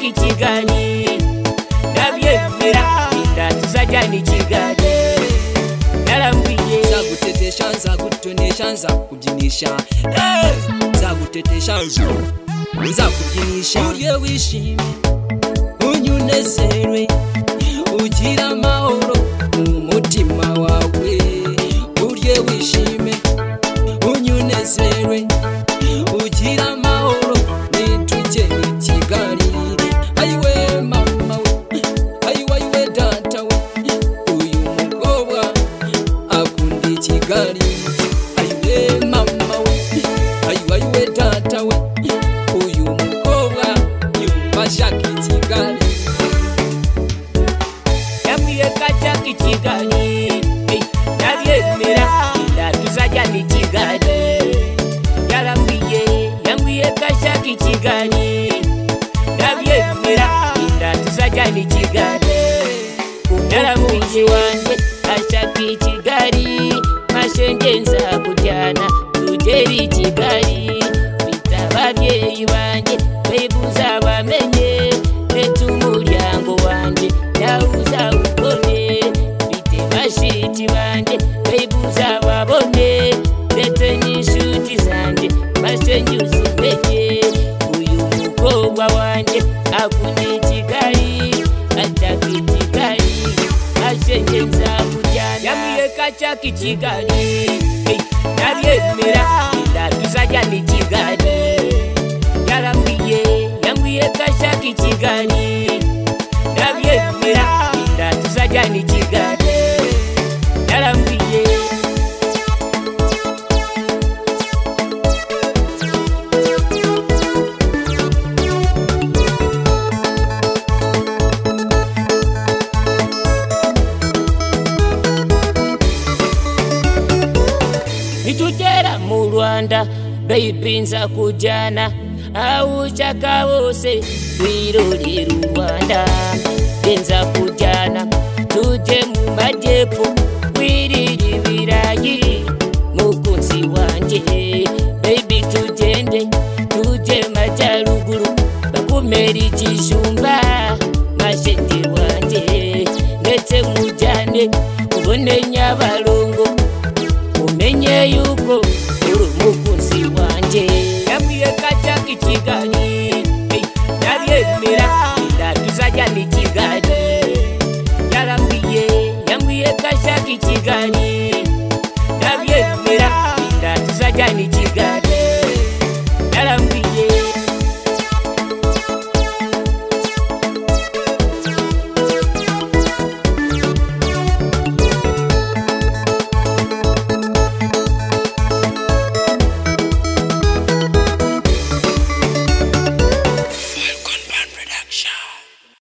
ikiganye ndabyemera ndatuzajya n'ikiganye narambwiye nzagutetesha nzagutonesha nzakubyinisha Eh, nzagutetesha nzakubyinisha urye wishime unye unezerwe ugira amahoro mu mutima wawe urye wishime unye unezerwe ugira amahoro nitujye i kigali ayiwe mama we ayiwe ayiwe data we uyu mukobwa akunda ikigali ayiwe mama we ayiwe ayiwe data we uyu mukobwa yumva ashaka ikigali yabwiye kajya ikiganye Eh, ndabyemera ndatuzajya n'ikiganye yarambwiye yambwiye kajya ikiganye ndabyemera ndatuzajya n'ikiganye Naramuzi wanjye ashaka i Kigali mashenge nzakujyana tugere i Kigali mfite ababyeyi banjye mbega uzabamenye ndetse umuryango wanjye nawe uzawubone mfite bashiki banjye mbega uzababone ndetse n'inshuti zanjye mashenge uzimenye uyu mukobwa wanjye akunda i Kigali ataka i Kigali ashengeza kujyana yamwiye kacaka i Kigali eh, ndabyemera ndatuzajya ni Kigali yarambwiye yambwiye kacaka i Kigali ndabyemera ndatuzajya ni Kigali yarambwiye nitugera mu rwanda baby nzakujyana aho ushaka hose wirorere u rwanda nge nzakujyana tujye mu majyepfo wirire ibirayi mukunzi wanjye baby tugende tujye majyaruguru bakumere ikijumba mashenge wanjye ndetse mujyane ubone nyabarongo umenye yuko uri umukunzi wanjye yabwiye kajya i kigali eh, ndabyemera ndatuzajya ni kigali yarambwiye yambwiye kajya i kigali ndabyemera ndatuzajya ni